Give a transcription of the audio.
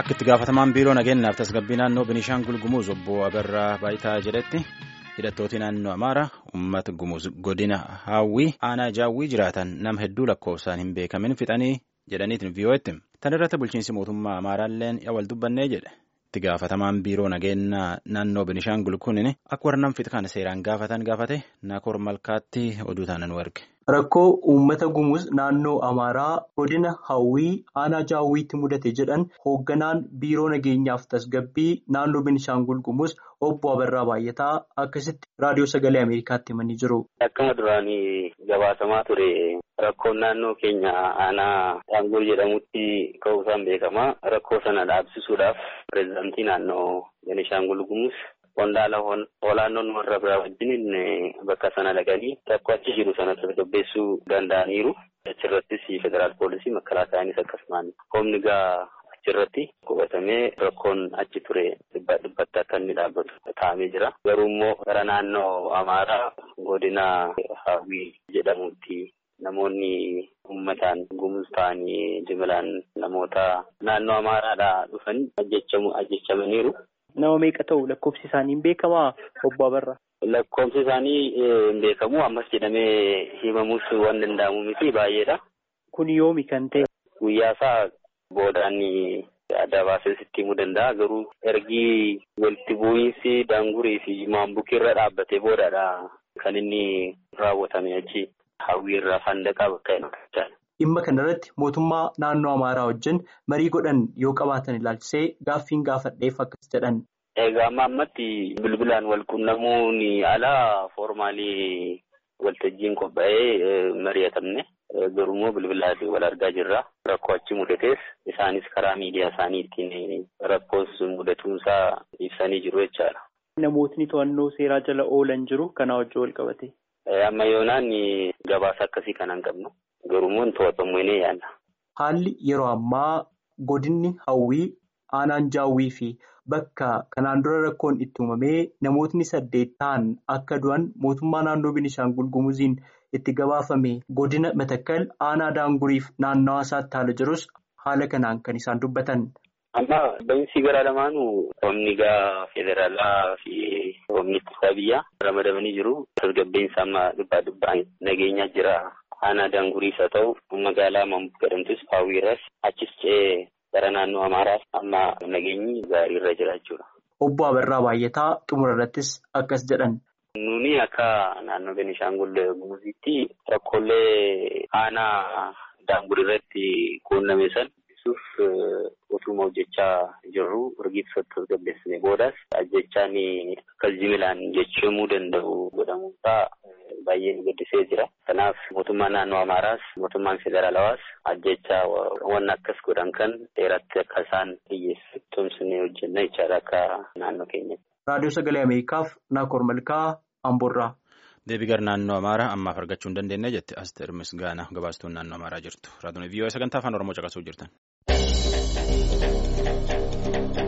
Akka itti gaafatamaan biiroo nageenyaaf tasgabbii naannoo Biniishaangul Gumuz obbo Abarraa Baayitaa jedhetti hidhattooti naannoo Amaaraa uummata Gumuz godina Haawwii aanaa Jaawwii jiraatan nama hedduu lakkoofsaan hin beekamin fixanii jedhaniitiin vii'oo'etti. Tan irratti bulchiinsi mootummaa Amaaraalleen yaa wal dubbannee jedhe. Itti gaafatamaan biiroo nageenyaa naannoo Biniishaangul kunin akka warra nam fixa kana seeraan gaafatan gaafate Naakor Malkaatti oduu taanan warge. Rakkoo uummata gumuz naannoo Amaaraa godina Hawwii aanaa Jaawwiitti mudate jedhan hoogganaan biiroo nageenyaaf tasgabbii naannoo Beenishaangul Gumuz obbo Abarraa Baay'ataa akkasitti raadiyoo sagalee Ameerikaatti himanii jiru. Akkuma duraanii gabaasamaa ture rakkoon naannoo keenya aanaa Shaangul jedhamutti ka'uusaan beekama. Rakkoo sana dhaabsisuudhaaf pireezidaantii naannoo Beenishaangul Gumuz. Qondaala olaanoon warra biraa wajjin bakka sana dhaqanii rakkoo achi jiru sana tasgabbeessuu danda'aniiru. Achirrattis federaal poolisii makalaataanis akkasumaan humni gaa achirratti qubatamee rakkoon achi ture dhibbaa dhibbatti akka inni dhaabbatu taa'amee jira. Garuu immoo gara naannoo Amaaraa godina Hawwii jedhamutti namoonni uummataan gumuz ta'anii jimilaan namoota naannoo Amaaraadhaa dhufanii ajjechamaniiru. Nama meeqa ta'u lakkoofsi isaanii hin beekamaa obbo Abarraa? Lakkoofsi isaanii hin beekamu ammas jedhamee himamuus waan danda'amu miti baay'eedha. Kun yoomi kan ta'e? Guyyaa isaa boodaan adda baasee sitti himuu danda'a. Garuu ergi walitti bu'iinsi daangurii fi maambukii irra dhaabbatee boodaadha kan inni raawwatame achi hawwii irraa fandaqaa bakka hin Dhimma kanarratti mootummaa naannoo Amaaraa wajjin marii godhan yoo qabaatan ilaalchisee gaaffiin gaafadheef akkas jedhan. Egaa amma ammatti bilbilaan wal quunnamuun alaa foormaalii waltajjiin qophaa'ee mari'atamne garuummoo bilbilaan wal argaa jirra. Rakkoo achi mudatees isaanis karaa miidiyaa isaaniitiin rakkoos mudatuunsaa ibsanii jiru jechaadha. Namootni to'annoo seeraa jala oolan jiru kanaa wajjin wal qabate. Amma yoonaan gabaasa akkasii kan hin qabnu. Garuummoo to'atamu ni yaala. Haalli yeroo ammaa godinni hawwii aanaan jaawwii fi bakka kanaan dura rakkoon itti uumamee namootni saddeet ta'an akka du'an mootummaa naannoo Beenishaangul Gumuziin itti gabaafame godina Matakkal aanaa daanguriif naannawaa isaatti haala jirus haala kanaan kan isaan dubbatan. Amma ba'iinsi gara lamaanuu humni gaa federaalaa fi humni ittisa biyyaa ramadamanii jiru. Tasgabbiinsa amma dhibbaa dhibbaan nageenyaa jira. Aanaa daanguriis haa ta'u magaalaa Maambuk jedhamtus Hawwiirras achis ce'ee gara naannoo Amaaraas amma nageenyi gaarii irra jira jechuudha. Obbo Abarraa Baay'ataa xumura irrattis akkas jedhan. Nuni akka naannoo Beenishaangul Gumuzitti rakkoolee aanaa daangurii irratti quunname san ibsuuf utuma hojjechaa jirru urgiitti tasgabbeessine boodas ajjechaan akkas jimilaan jechamuu danda'u godhamuusaa baay'ee nu gaddisee jira. Kanaaf mootummaan naannoo Amaaraas mootummaan federaalawaas ajjechaa waan akkas godhan kan seeratti akka isaan dhiyyeessu tumsinee hojjenna jechaadha akka naannoo keenyatti. Raadiyoo Sagalee Ameerikaaf Naakoor Malkaa Amboorraa. Deebii gara naannoo Amaaraa ammaaf argachuu hin dandeenye jette Asteer Misgaanaa gabaastuun naannoo Amaaraa jirtu. Raadiyoon VOA sagantaa afaan Oromoo caqasuu jirtan.